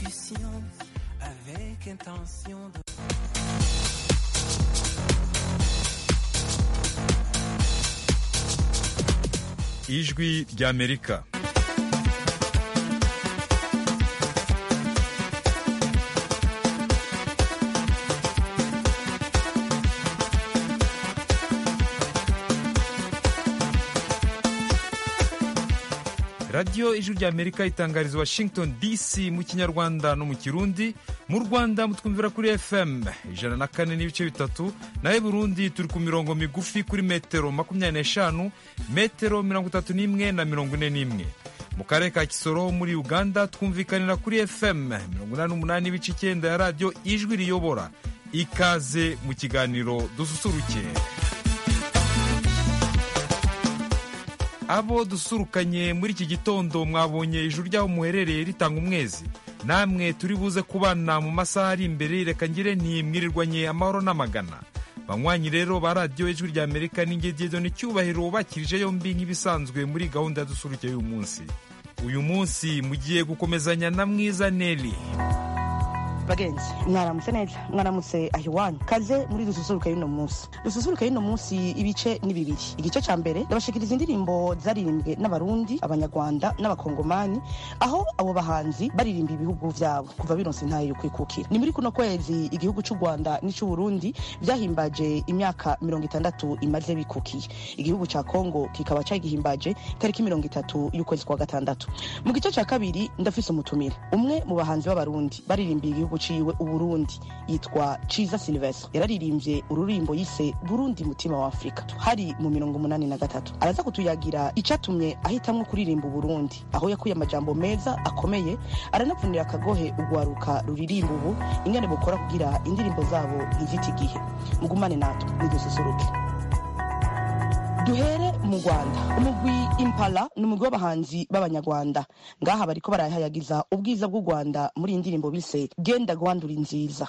solution avec intention de... ijwi ry'amerika radiyo ijwi ry'amerika itangariza washington dc mu kinyarwanda no mu kirundi mu rwanda mutwumvira kuri fm ijana na kane n'ibice bitatu naho burundi turi ku mirongo migufi kuri metero makumyabiri n'eshanu metero mirongo itatu n'imwe na mirongo ine n'imwe mu karere ka kisoro muri uganda twumvikanira kuri fm mirongo inani n'umunani n'ibice icyenda ya radiyo ijwi riyobora ikaze mu kiganiro dususuruke abo dusurukanye muri iki gitondo mwabonye ijuru ry'aho muherereye ritanga umwezi namwe turi buze kubana mu masaha ari imbere reka ngire ntimwirirwanye amahoro n'amagana banywanyi rero ba radiyo ijwi rya amerika n'ingegero n'icyubahiro bakirije yombi nk'ibisanzwe muri gahunda ya dusuruke y'uyu munsi uyu munsi mugiye gukomezanya na mwiza neri bagenzi mwaramutse neza mwaramutse aho iwanyu kaze muri dususuruke y'uno munsi dususuruke y'uno munsi ibice ni bibiri igice cya mbere ndabashikiriza indirimbo zaririmbwe n'abarundi abanyarwanda n'abakongomani aho abo bahanzi baririmba ibihugu byabo kuva bironse intayo yo kwikukira ni muri kuno kwezi igihugu cy'u rwanda n'icy'uburundi byahimbaje imyaka mirongo itandatu imaze bikukiye igihugu cya kongo kikaba cyagihimbaje tariki mirongo itatu y'ukwezi kwa gatandatu mu gice cya kabiri ndafise umutumire umwe mu bahanzi b'abarundi baririmbiye igihugu ciwe uburundi yitwa ciza silvestre yararirimbye ururimbo yise burundi mutima wa afurika hari mu mirongo umunani na gatatu araza kutuyagira icatumye ahitamwo kuririmba uburundi aho yakuye amajambo meza akomeye aranavunira akagohe urwaruka ruririmba ubu ingene bukora kugira indirimbo zabo ntizite igihe mugumane natwe nidususuruke duhere mu rwanda umugwi impala ni umugwi w'abahanzi b'abanyarwanda ngaha bariko barahayagiza ubwiza bw'u rwanda muri iyi ndirimbo bise genda rwandura nziza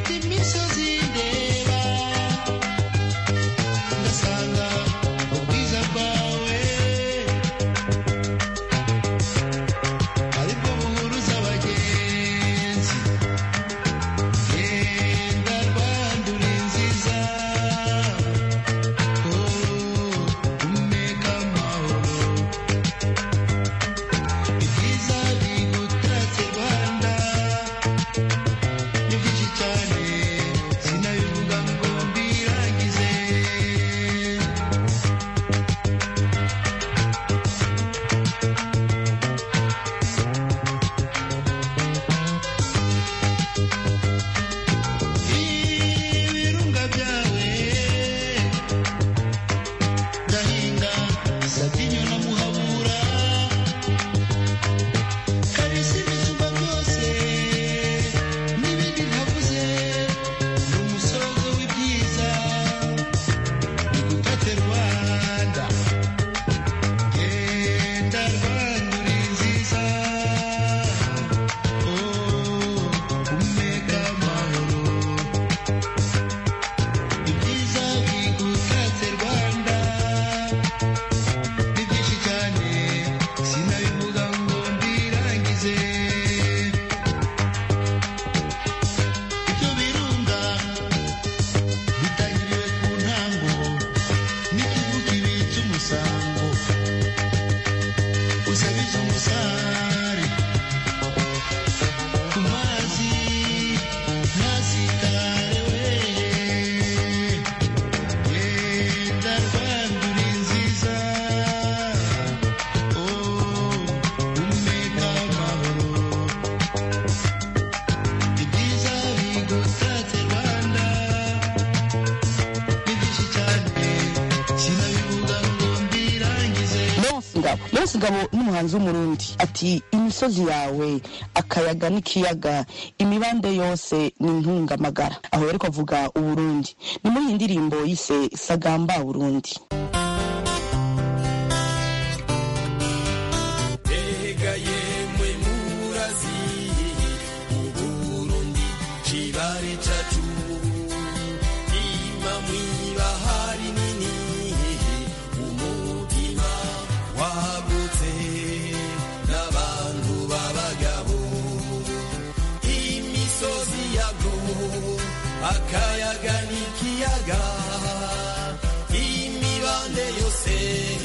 Ubwiza zabo rero sigabo n'umuhanzi w'umurundi ati imisozi yawe akayaga n'ikiyaga imibande yose ni intungamagara aho rero avuga uburundi ni muri iyi ndirimbo yise sagamba burundi Ega yemwe murazi Uburundi cibare cacu Ima mwibahari nini Umutima wagutse N'abantu b'abagabo Imisozi yago Akayaga n'ikiyaga Imibande yose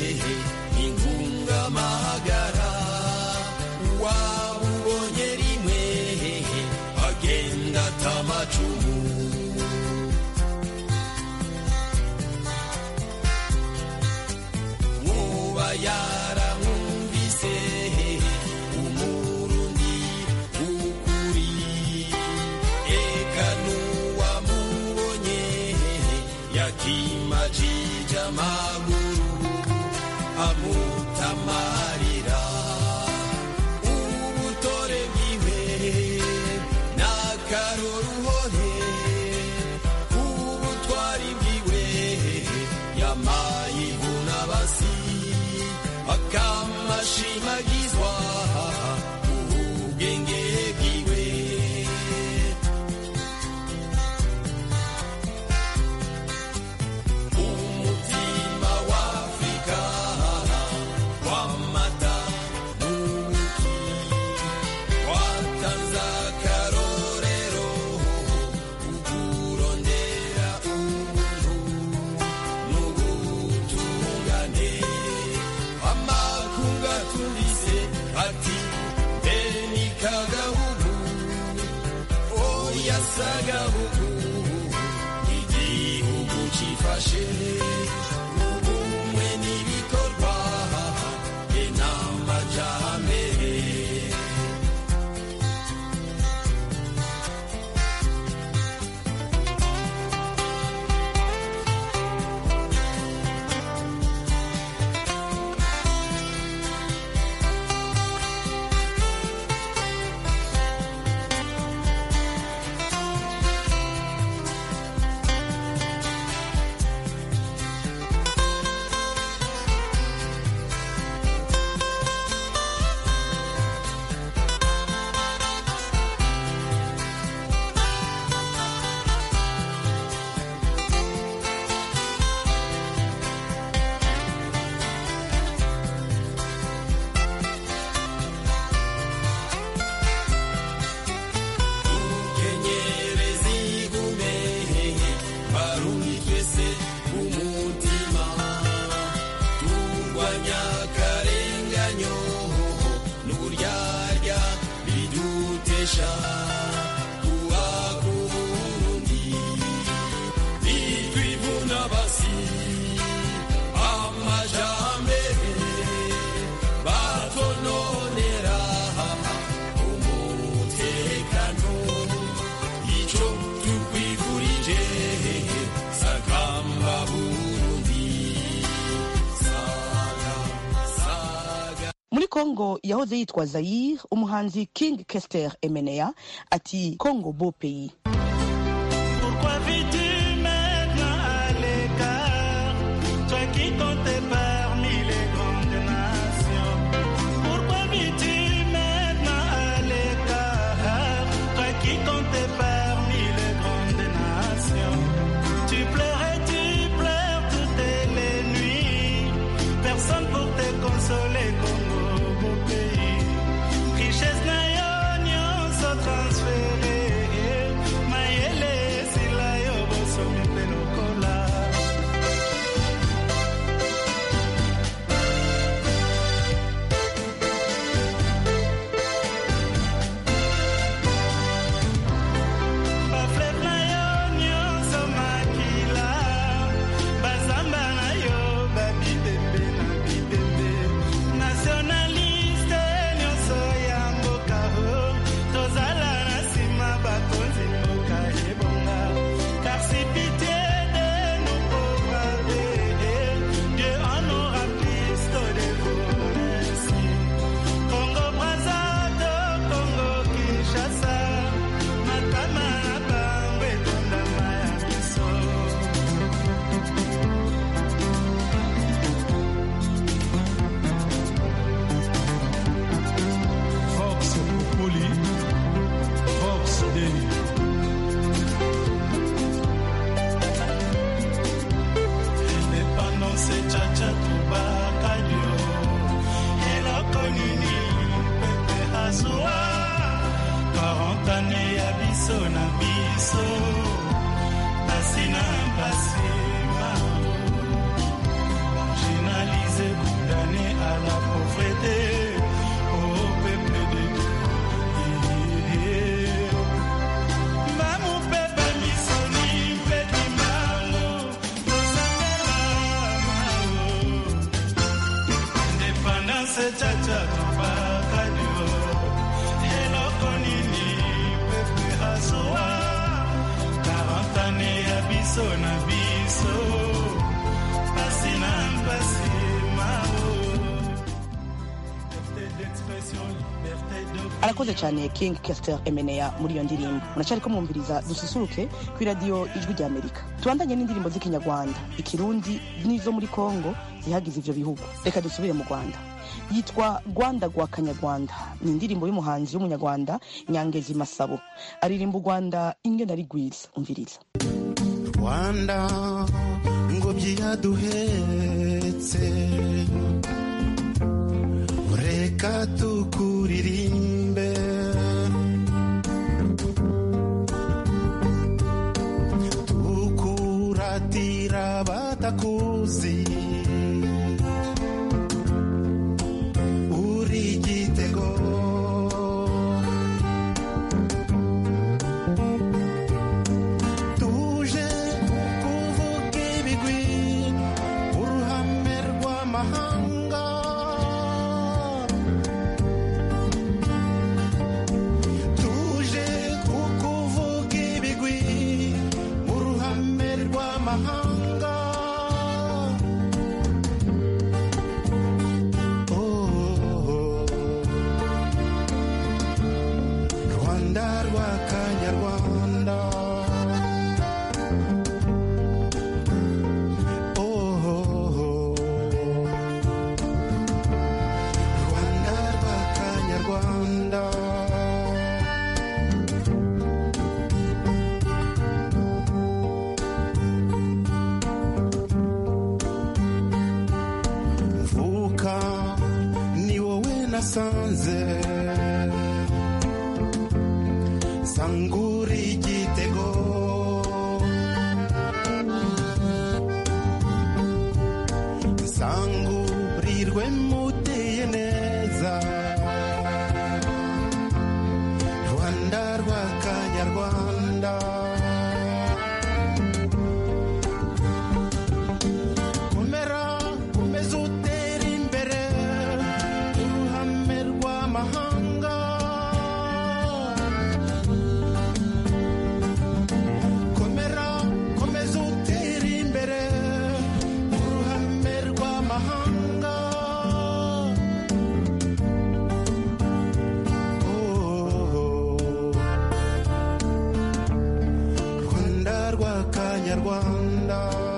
ingungamahagara wabubonye rimwe agenda atamacumu nkuba yaramwumvise umurundi ukuri eka n'uwamubonye yakimajije amaguru amutamarira ubutore bwiwe n'akaroruhore ubutwari bwiwe yamaye ibunabasi akamashimagizwa ubwenge bwiwe umutima w'afurika w'amata n'ubuki watanze akarorero ukurondera ubuntu n'ubutungane amakunga tumvise ati beni kagahugu oya sagahugu igihugu cifashe ubumwe n'ibikorwa be n'amajambere kenyerezi gume barundi twese umutima turwanya akarenganyo n'uburyarya bidutesha kuba ku burundi bitwivuna basi amajambere batononera umutekano ico tukwifurije sagamba burundi saga saga muri kongo yahoze yitwa zayire umuhanzi king kester emenea ati kongo beau pays Pourquoi vis-tu maintenant à l'écart Toi qui comptais parmi les grandes nations Pourquoi vis-tu maintenant à l'écart Toi qui comptais parmi les grandes nations Tu pleurais, tu pleures toutes les nuits Personne pour te consoler comme au beau pays Richesse na yo nyonso transféré sechacha tobakadio eloko nini pepe hazuwa karantane ya biso na biso pasi na mpasi mao liberté d'expression liberté de arakoze cyane king caster emeneya muri iyo ndirimbo muracyari ko mwumviriza dususuruke ku iradiyo ijwi rya amerika tubandanye n'indirimbo z'ikinyarwanda ikirundi n'izo muri kongo zihagize ivyo bihugu reka dusubire mu rwanda yitwa rwanda rwa kanyarwanda ni indirimbo y'umuhanzi w'umunyarwanda nyangezi masabo aririmba u rwanda ingena rigwiza umviriza rwanda ngobyi yaduhetse reka tukuririmbe tukuratira batakuzi uri igitego tuje kuvuga ibigwi uruhame rw'amahanga tuje kukuvuga ibigwi uruhame rw'amahanga Oh, rwanda rwa kanyarwanda Oh, rwanda rwa kanyarwanda mvuka ni wowe nasanze sangura igitego nsangurirwe muteye neza rwanda rwa kanyarwanda komera komeza utera imbere uruhame rw'amahanga komera komeza utera imbere uruhame rw'amahanga Oh, rwanda rwa kanyarwanda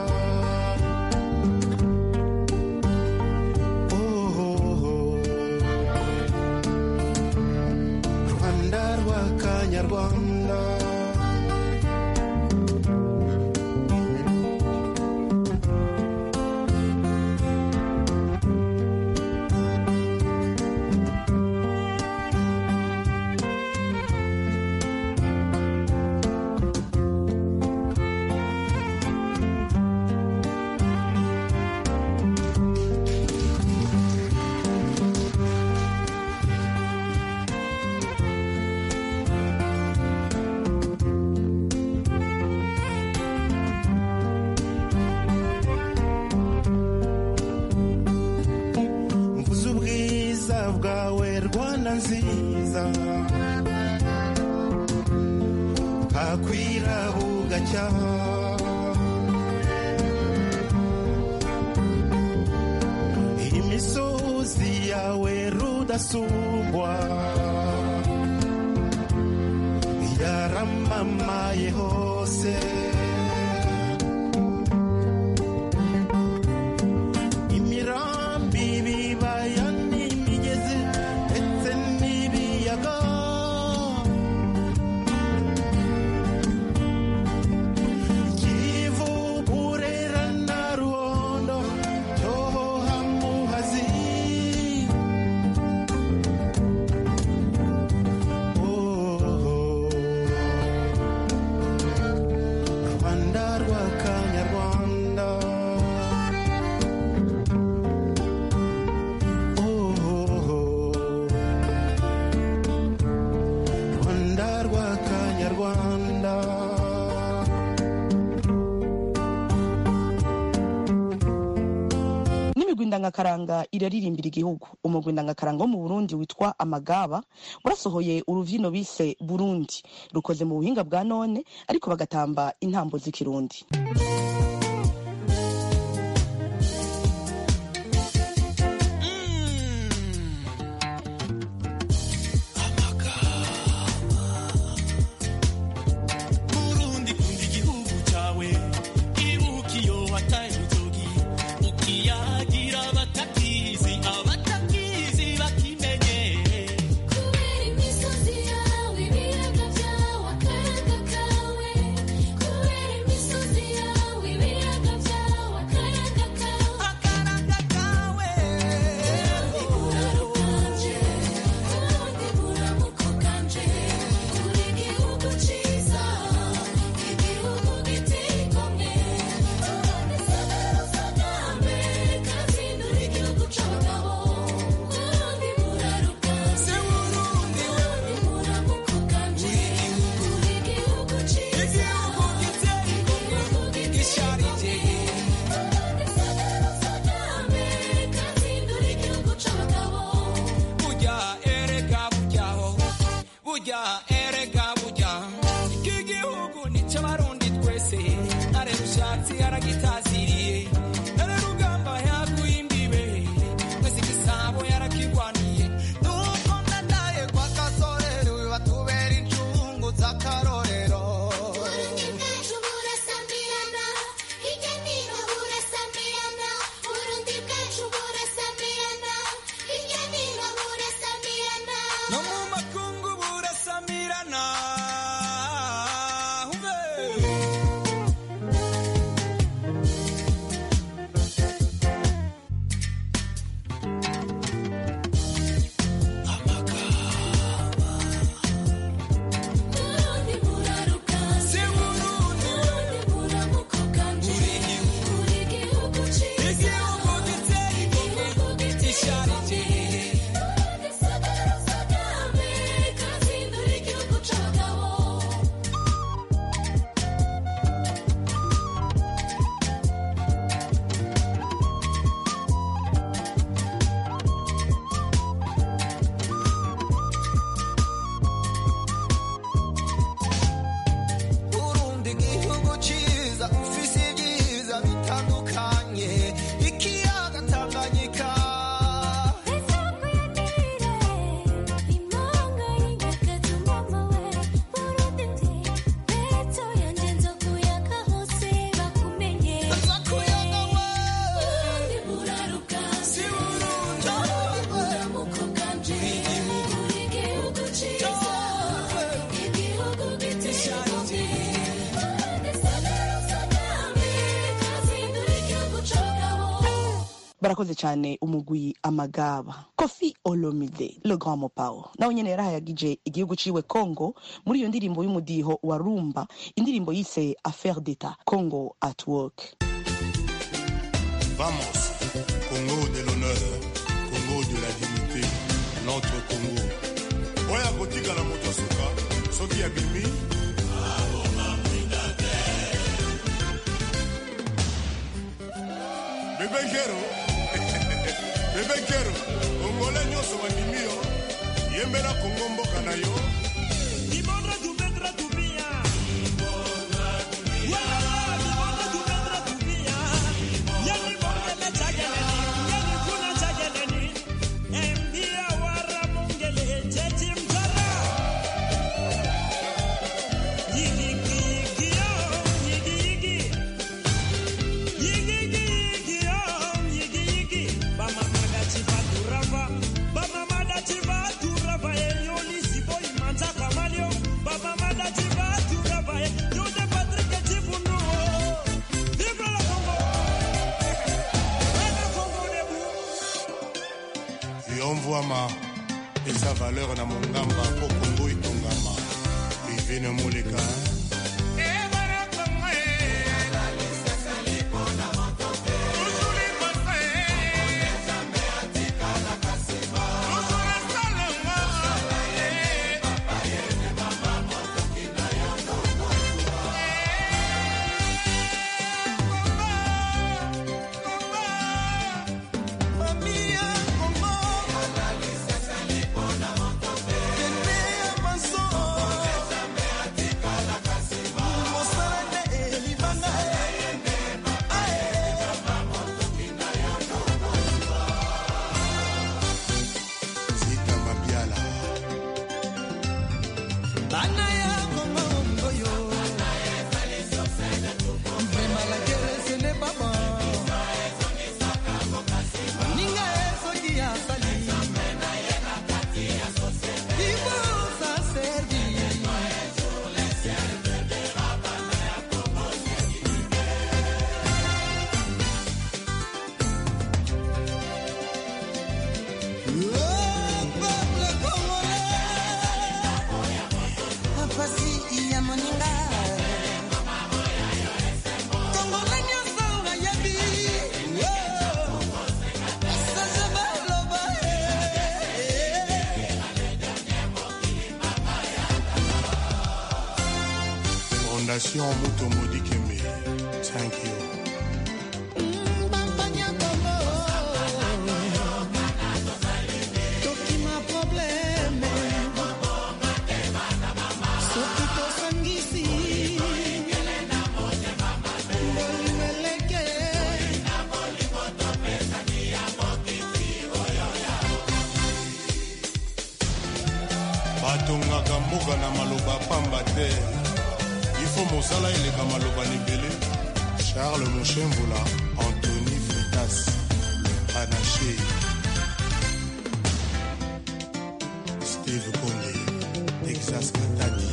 Oh, rwanda rwa kanyarwanda mvuze ubwiza bwawe rwanda nziza bwakwira bugacya imisozi yawe rudasubwa yaramamaye hose imirambi ibibaya n'imigezi ndetse n'ibiyaga kivu burera na ruhondo cyohoha muhazi ndangakaranga iraririmbira igihugu umugwi ndangakaranga wo mu burundi witwa amagaba warasohoye uruvyino bise burundi rukoze mu buhinga bwa none ariko bagatamba intambo z'ikirundi Burundi kunda igihugu cyawe ibuka iyo wataye urutoki ukiyagira abatakizi abatakizi bakimenye kubera imisozi yawe ibiyaga byawe akayaga kawe kubera imisozi yawe ibiyaga byawe akayaga kawe akaranga kawe buraro bwanje ubundi buramuko bwanje uri igihugu ciza igihugu giteye igomwe ubundi sagara usagambe kazindura igihugu c'abagabo ubundi buraro bwanje ubundi buramuko bwanje uri igihugu ciza igihugu gisharije ubundi sagara usagambe kazindura igihugu c'abagabo burya erega buryaho burya erega burya iki gihugu ni cy'abarundi twese ntare rushatsi aragitaziriye ntare rugamba yaguye imbibe mwese igisabo yarakigwaniye nuko ndadaye kwa kasorero batubera incungu z'akarorero Burundi bwacu burasamirana hirya nino burasamirana Burundi bwacu burasamirana hirya nino burasamirana no mu makungu burasamirana Uve. Burundi burarukanje Si Burundi Burundi buramuko bwanje uri igihugu ciza igihugu giteye igomwe igihugu giteye gisharije Burundi sagara usagambe kazindura igihugu c'abagabo Burundi igihugu ciza ufise ibyiza bitandukanye ikiyaga Tanganyika nza kuyaga we si Burundi barakoze cyane umugwi amagaba kofi olomide le grand mopao nawe nyene yarahayagije igihugu ciwe congo muri iyo ndirimbo y'umudiho wa rumba indirimbo yise affaire d'etat congo at work Vamos, Congo de l'honneur, Congo de la dignité, notre Congo. oyo akotikala moto asuka soki abimi bebe nkero bebe nkero kongole nyonso bandimi yo yembela kongo mboka na yo Libondra tu vendra tu mia. Wala, libondra tu vendra tu mia. Ya libonge me chageleni, ya libuna chageleni. Embia wara mongele, chechi mtara. Yigi, yigi, yo, yigi, yigi. Yigi, yigi, yigi, yo, yigi, yigi. Bamamada chivaturava, bamamada chivaturava, eyoli siboyi manza kamalio. Bamamada chivaturava, yode Patrick chifunuo. Vive la Congo! Vive Congo debout! yomvwama eza valeur na mongamba mpo kongo etongama bivene moleka Fondation Mutomodi Kembe. Thank you. tokima probleme soki tosangisi bolingo eleke batongaka mboka na maloba pamba te ifo mosala eleka maloba lebele charles moshemvula antony fritas le panache steve konde texas katani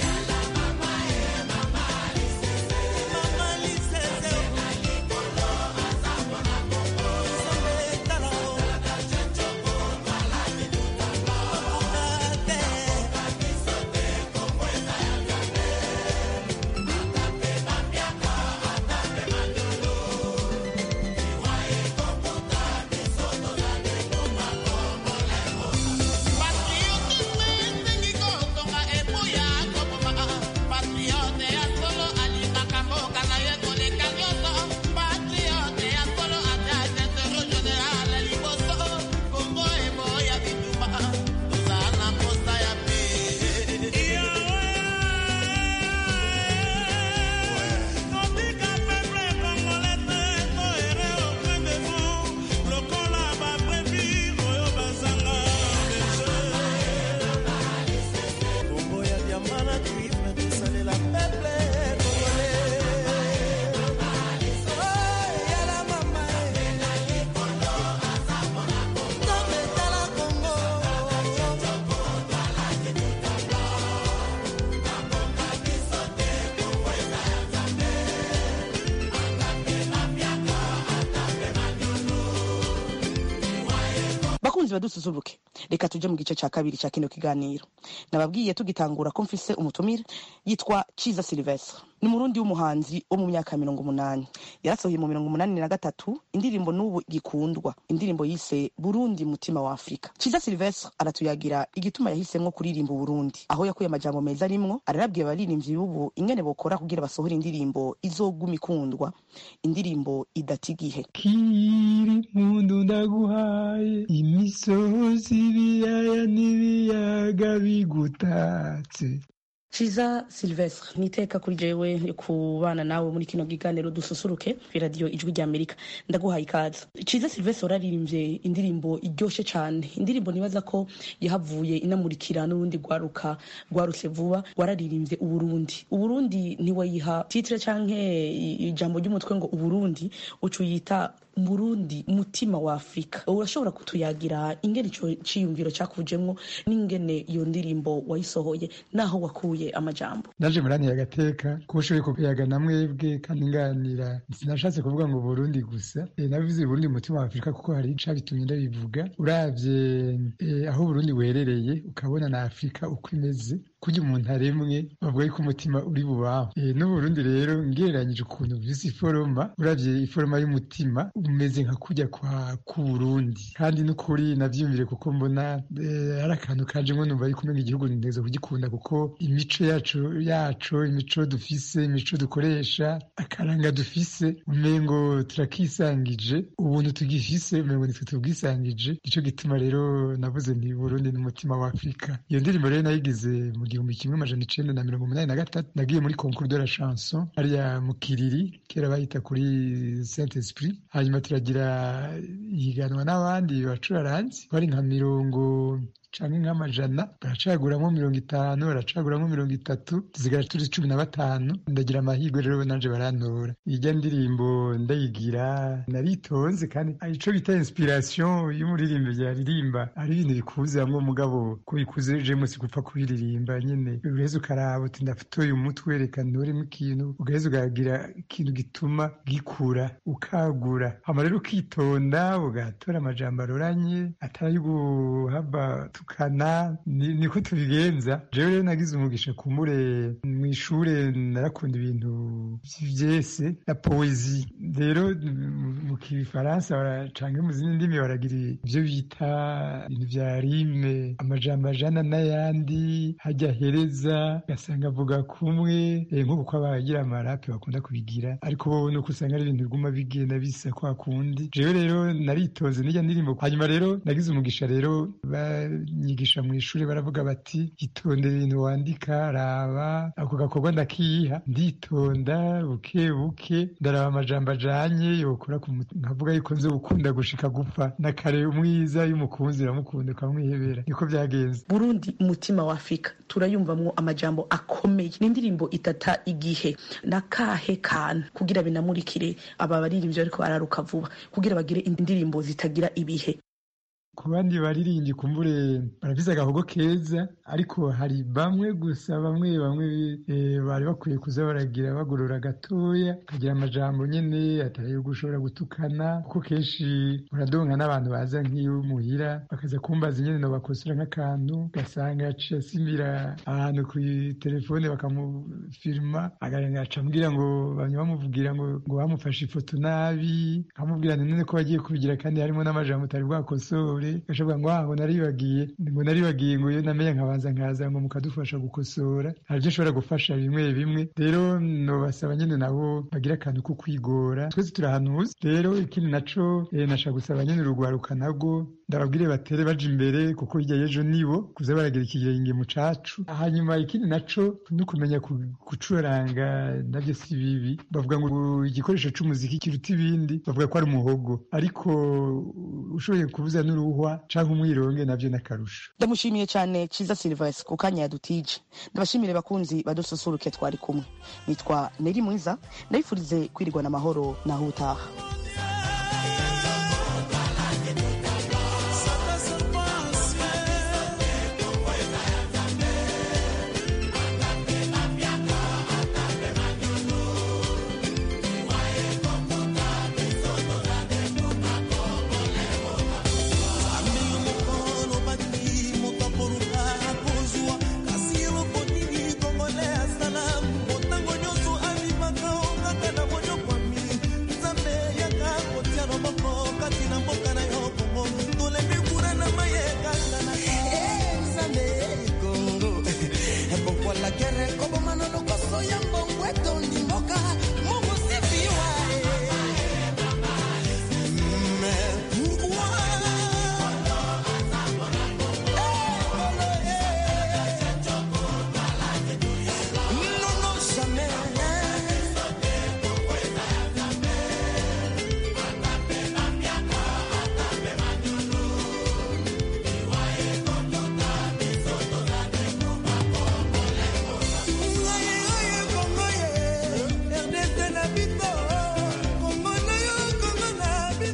kombo ya diamana cuivre tosalela peple congolais yala mama tobetala kongo bakunzi badususuruke reka tuje mu gice cya kabiri cya kino kiganiro nababwiye tugitangura ko mfise umutumire yitwa ciza silvestre ni umurundi w'umuhanzi wo mu myaka mirongo umunani yarasohoye mu mirongo umunani na gatatu indirimbo n'ubu gikundwa indirimbo yise burundi mutima wa afurika ciza silvestre aratuyagira igituma yahisemwo kuririmba uburundi aho yakuye amajambo meza arimwo ararabwiye abaririmbyi b'ubu ingene bokora kugira basohore indirimbo izoguma ikundwa indirimbo idata igihe kiri mundu ndaguhaye imisozi ibiyaya n'ibiyaga bigutatse ciza silvestre ni iteka kuri jewe yo kubana nawe muri kino kiganiro dususuruke kuri radiyo ijwi rya amerika ndaguhaye ikaze ciza silvestre wararirimbye indirimbo iryoshe cyane indirimbo nibaza ko yahavuye inamurikira n'urundi rwaruka rwarutse vuba wararirimbye uburundi uburundi ntiwayiha titire canke i- ijambo ry'umutwe ngo uburundi uca uyita murundi mutima wa afurika urashobora kutuyagira ingene ico ciyumviro cakujemwo n'ingene iyo ndirimbo wayisohoye naho wakuye amajambo naje muraniye agateka ko ushoboye kuyaga na mwebwe kandi nganira sinashatse kuvuga ngo burundi gusa e, nabivuze burundi mutima wa afurika kuko hari ica bitumye ndabivuga uravye e, aho burundi werereye ukabona na afurika uko imeze kurya umuntu aremwe bavuga yuko umutima uri bubaho e, n'uburundi rero ngereranyije ukuntu visi iforoma uravye iforoma y'umutima umeze nka kurya kwa k'uburundi kandi n'ukuri navyiyumvire kuko mbona eh, ari akantu kajemwo numva yuko umenga igihugu ninteza kugikunda kuko imico yacu yacu imico dufise imico dukoresha akaranga dufise umengo turakisangije ubuntu tugifise umengo nitwe tubwisangije nico gituma rero navuze nti burundi n'umutima wa afurika iyo ndirimbo rero nayigize mu gihumbi kimwe amajana icenda na mirongo umunani na gatatu nagiye muri concours de la chanson hariya mu kiriri kera bayita kuri saint esprit hanyuma turagira ihiganwa n'abandi bacuraranzi bari nka mirongo canke nk'amajana baracaguramwo mirongo itanu baracaguramwo mirongo itatu tusigara turi cumi na batanu ndagira amahirwe rero nanje barantora irya ndirimbo ndayigira naritonze kandi ico bita inspiration y'umuririmbo yaririmba ari ibintu bikuze hamwe mugabo ko bikuze jemwe si gupfa kubiririmba nyene ugaheza ukaraba uti ndafitoye umutwe reka ntoremo ikintu ugaheza ukagira ikintu gituma gikura ukagura hama rero ukitonda ugatora amajambo aroranye atari guhava gutukana ni- niko tubigenza jewe rero nagize umugisha kumure mu ishure narakunda ibintu vyese na poezi rero mu- mu kifaransa bara- canke mu zindi ndimi baragira ivyo bita ibintu vya rime amajambo ajana n'ayandi hajya hereza ugasanga avuga kumwe eh, nk'uko ko abagira amarape bakunda kubigira ariko bo nuko usanga ari ibintu biguma bigenda bisa kwa kundi jewe rero naritoze n'ijya ndirimbo hanyuma rero nagize umugisha rero banyigisha mu ishuri baravuga bati itondere ibintu wandika raba ako gakorwa ndakiha nditonda buke buke ndaraba amajambo ajanye yokora ku mutima nkavuga yuko nzi gukunda gushika gupfa na kare umwiza y'umukunzi uramukunda ukamwihebera niko byagenze burundi umutima wa afurika turayumvamwo amajambo akomeye ni indirimbo itata igihe nakahe kantu kugira binamurikire aba baririmbyi ariko bararuka vuba kugira bagire indirimbo zitagira ibihe ku bandi baririmbyi kumbure barafise agahogo keza ariko hari bamwe gusa bamwe bamwe eh, bari bakwiye kuza baragira bagorora gatoya kagira amajambo nyene atari yo gushobora gutukana kuko kenshi uradonka n'abantu baza nk'iyo muhira bakaza kumbaza nyene no bakosora nk'akantu gasanga yaciye asimbira ahantu ku telefone bakamufirima agarenga aca ambwira ngo bamwe bamuvugira ngo ngo bamufashe ifoto nabi amubwira none ko bagiye kubigira kandi harimo n'amajambo utari bwakosore gashoboka ngo ngo naribagiye ngo naribagiye ngo iyo namenya nkabanza nkaza ngo mukadufasha gukosora hari ibyo ushobora gufasha bimwe bimwe rero nobasaba nyine nabo bagira akantu ko kwigora twese turahanuza rero ikindi naco eh, nashaka gusaba nyine urugwaruka nabwo ndababwire batere baja imbere kuko hirya y'ejo nibo kuza baragira ikigenge mu cacu hanyuma ikindi naco no kumenya ku- gucuranga navyo si bibi bavuga ngo igikoresho c'umuziki kiruta ibindi bavuga ko ari umuhogo ariko ushoboye kubuza n'uruhwa canke umwironge navyo n'akarusho ndamushimiye cyane ciza silvestre ku kanya yadutije ndabashimire bakunzi badususuruke twari kumwe nitwa neri mwiza ndabifurize kwirigwana amahoro naho utaha